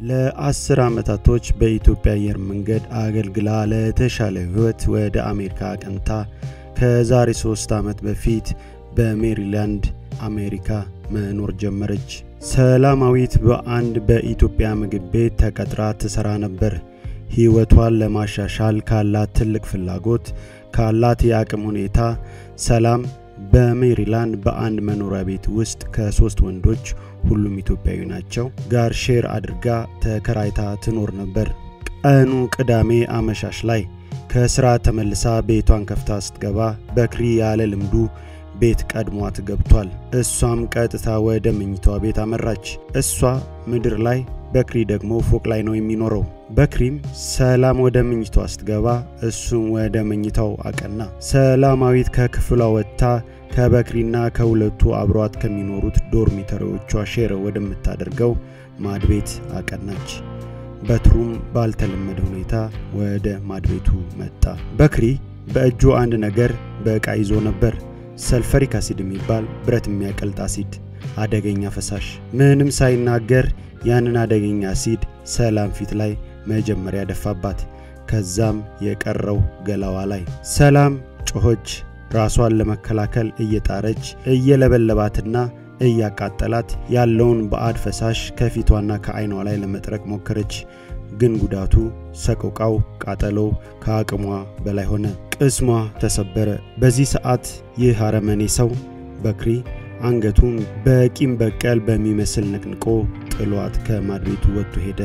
ለአስር ዓመታቶች በኢትዮጵያ አየር መንገድ አገልግላ ለተሻለ ሕይወት ወደ አሜሪካ አቅንታ ከዛሬ ሶስት ዓመት በፊት በሜሪላንድ አሜሪካ መኖር ጀመረች። ሰላማዊት በአንድ በኢትዮጵያ ምግብ ቤት ተቀጥራ ትሰራ ነበር። ሕይወቷን ለማሻሻል ካላት ትልቅ ፍላጎት ካላት የአቅም ሁኔታ ሰላም በሜሪላንድ በአንድ መኖሪያ ቤት ውስጥ ከሶስት ወንዶች ሁሉም ኢትዮጵያዊ ናቸው ጋር ሼር አድርጋ ተከራይታ ትኖር ነበር። ቀኑ ቅዳሜ አመሻሽ ላይ ከስራ ተመልሳ ቤቷን ከፍታ ስትገባ በክሪ ያለ ልምዱ ቤት ቀድሟት ገብቷል። እሷም ቀጥታ ወደ መኝታዋ ቤት አመራች። እሷ ምድር ላይ በክሪ ደግሞ ፎቅ ላይ ነው የሚኖረው። በክሪም ሰላም ወደ መኝታዋ ስትገባ እሱም ወደ መኝታው አቀና። ሰላማዊት ከክፍሏ ወጥታ ከበክሪና ከሁለቱ አብሯት ከሚኖሩት ዶርሚተሪዎቿ ሼር ወደምታደርገው ማድቤት አቀናች። በትሩም ባልተለመደ ሁኔታ ወደ ማድቤቱ መጣ። በክሪ በእጁ አንድ ነገር በዕቃ ይዞ ነበር። ሰልፈሪክ አሲድ የሚባል ብረት የሚያቀልጥ አሲድ፣ አደገኛ ፈሳሽ። ምንም ሳይናገር ያንን አደገኛ አሲድ ሰላም ፊት ላይ መጀመሪያ ደፋባት። ከዛም የቀረው ገላዋ ላይ። ሰላም ጮኸች። ራሷን ለመከላከል እየጣረች እየለበለባትና እያቃጠላት ያለውን ባዕድ ፈሳሽ ከፊቷና ከዓይኗ ላይ ለመጥረቅ ሞከረች። ግን ጉዳቱ፣ ሰቆቃው፣ ቃጠሎው ከአቅሟ በላይ ሆነ። ቅስሟ ተሰበረ። በዚህ ሰዓት ይህ አረመኔ ሰው በክሪ አንገቱን በቂም በቀል በሚመስል ነቅንቆ ጥሏት ከማድቤቱ ወጥቶ ሄደ።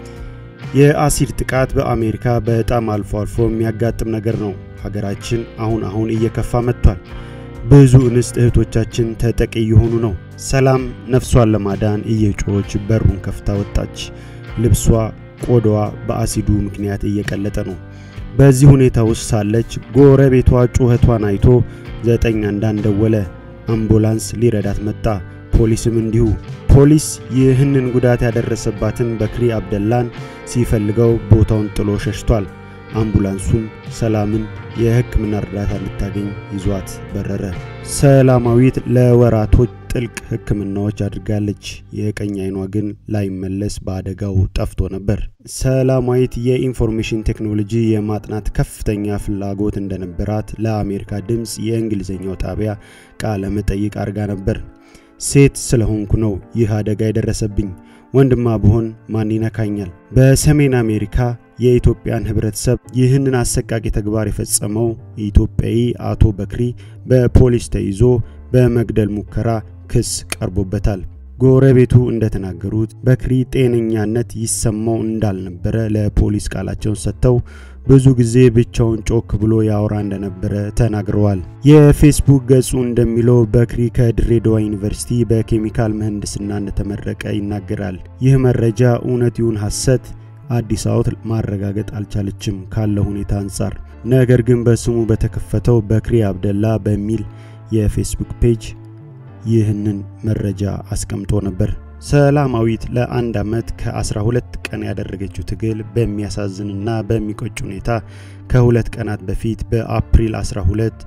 የአሲድ ጥቃት በአሜሪካ በጣም አልፎ አልፎ የሚያጋጥም ነገር ነው። ሀገራችን አሁን አሁን እየከፋ መጥቷል። ብዙ እንስት እህቶቻችን ተጠቂ እየሆኑ ነው። ሰላም ነፍሷን ለማዳን እየጮች በሩን ከፍታ ወጣች። ልብሷ፣ ቆዳዋ በአሲዱ ምክንያት እየቀለጠ ነው። በዚህ ሁኔታ ውስጥ ሳለች ጎረቤቷ ጩኸቷን አይቶ ዘጠኝ አንዳንድ ደወለ። አምቡላንስ ሊረዳት መጣ። ፖሊስም እንዲሁ። ፖሊስ ይህንን ጉዳት ያደረሰባትን በክሪ አብደላን ሲፈልገው ቦታውን ጥሎ ሸሽቷል። አምቡላንሱም ሰላምን የሕክምና እርዳታ እንድታገኝ ይዟት በረረ። ሰላማዊት ለወራቶች ጥልቅ ሕክምናዎች አድርጋለች። የቀኝ አይኗ ግን ላይመለስ በአደጋው ጠፍቶ ነበር። ሰላማዊት የኢንፎርሜሽን ቴክኖሎጂ የማጥናት ከፍተኛ ፍላጎት እንደነበራት ለአሜሪካ ድምፅ የእንግሊዝኛው ጣቢያ ቃለ መጠይቅ አድርጋ ነበር። ሴት ስለሆንኩ ነው ይህ አደጋ የደረሰብኝ። ወንድማ ብሆን ማን ይነካኛል? በሰሜን አሜሪካ የኢትዮጵያን ህብረተሰብ ይህንን አሰቃቂ ተግባር የፈጸመው ኢትዮጵያዊ አቶ በክሪ በፖሊስ ተይዞ በመግደል ሙከራ ክስ ቀርቦበታል። ጎረቤቱ እንደተናገሩት በክሪ ጤነኛነት ይሰማው እንዳልነበረ ለፖሊስ ቃላቸውን ሰጥተው ብዙ ጊዜ ብቻውን ጮክ ብሎ ያወራ እንደነበረ ተናግረዋል። የፌስቡክ ገጹ እንደሚለው በክሪ ከድሬዳዋ ዩኒቨርሲቲ በኬሚካል ምህንድስና እንደተመረቀ ይናገራል። ይህ መረጃ እውነት ይሁን ሐሰት አዲስ አበባ ማረጋገጥ አልቻለችም ካለው ሁኔታ አንጻር። ነገር ግን በስሙ በተከፈተው በክሪ አብደላ በሚል የፌስቡክ ፔጅ ይህንን መረጃ አስቀምጦ ነበር። ሰላማዊት ለአንድ ዓመት ከ12 ቀን ያደረገችው ትግል በሚያሳዝንና በሚቆጭ ሁኔታ ከሁለት ቀናት በፊት በአፕሪል 12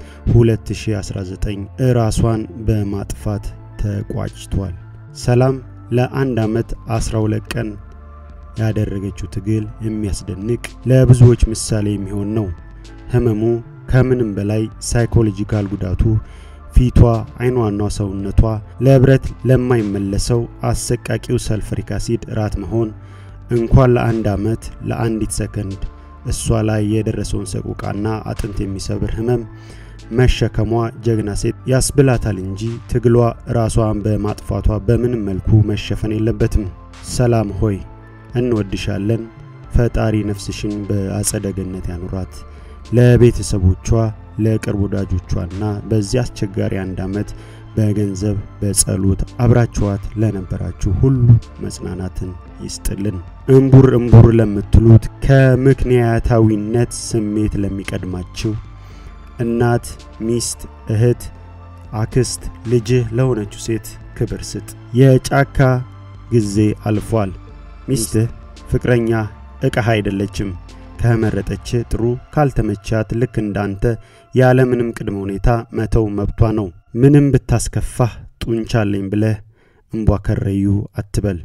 2019 ራሷን በማጥፋት ተቋጭቷል። ሰላም ለአንድ ዓመት 12 ቀን ያደረገችው ትግል የሚያስደንቅ ለብዙዎች ምሳሌ የሚሆን ነው። ህመሙ ከምንም በላይ ሳይኮሎጂካል ጉዳቱ ፊቷ፣ አይኗና ሰውነቷ ለብረት ለማይመለሰው አሰቃቂው ሰልፈሪክ አሲድ ራት መሆን እንኳን ለአንድ ዓመት ለአንዲት ሰከንድ እሷ ላይ የደረሰውን ሰቆቃና አጥንት የሚሰብር ህመም መሸከሟ ጀግና ሴት ያስብላታል እንጂ ትግሏ ራሷን በማጥፋቷ በምንም መልኩ መሸፈን የለበትም። ሰላም ሆይ እንወድሻለን። ፈጣሪ ነፍስሽን በአጸደ ገነት ያኑራት። ለቤተሰቦቿ ለቅርብ ወዳጆቿና በዚህ አስቸጋሪ አንድ ዓመት በገንዘብ በጸሎት አብራችኋት ለነበራችሁ ሁሉ መጽናናትን ይስጥልን። እምቡር እምቡር ለምትሉት ከምክንያታዊነት ስሜት ለሚቀድማችሁ እናት፣ ሚስት፣ እህት፣ አክስት፣ ልጅህ ለሆነችው ሴት ክብር ስጥ። የጫካ ጊዜ አልፏል። ሚስትህ ፍቅረኛ እቃህ አይደለችም። ከመረጠች ጥሩ፣ ካልተመቻት ልክ እንዳንተ ያለምንም ቅድመ ሁኔታ መተው መብቷ ነው። ምንም ብታስከፋህ ጡንቻለኝ ብለህ እምቧ ከረዩ አትበል።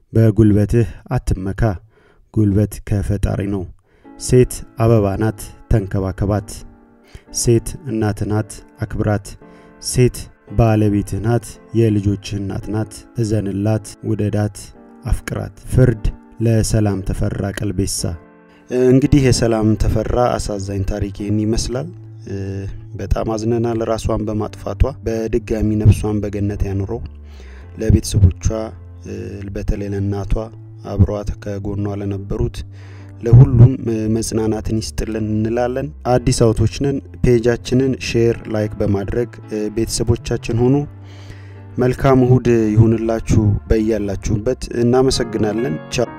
በጉልበትህ አትመካ፣ ጉልበት ከፈጣሪ ነው። ሴት አበባ ናት፣ ተንከባከባት። ሴት እናት ናት፣ አክብራት። ሴት ባለቤትህ ናት፣ የልጆችህ እናት ናት። እዘንላት፣ ውደዳት፣ አፍቅራት። ፍርድ ለሰላም ተፈራ ቀልቤሳ። እንግዲህ የሰላም ተፈራ አሳዛኝ ታሪክ ይህን ይመስላል። በጣም አዝነናል ራሷን በማጥፋቷ። በድጋሚ ነፍሷን በገነት ያኑረው። ለቤተሰቦቿ በተለይ ለእናቷ አብረዋት ከጎኗ ለነበሩት ለሁሉም መጽናናትን ይስጥልን እንላለን። አዲስ አውቶች ነን። ፔጃችንን ሼር፣ ላይክ በማድረግ ቤተሰቦቻችን ሆኑ። መልካም እሁድ ይሁንላችሁ በያላችሁበት። እናመሰግናለን። ቻው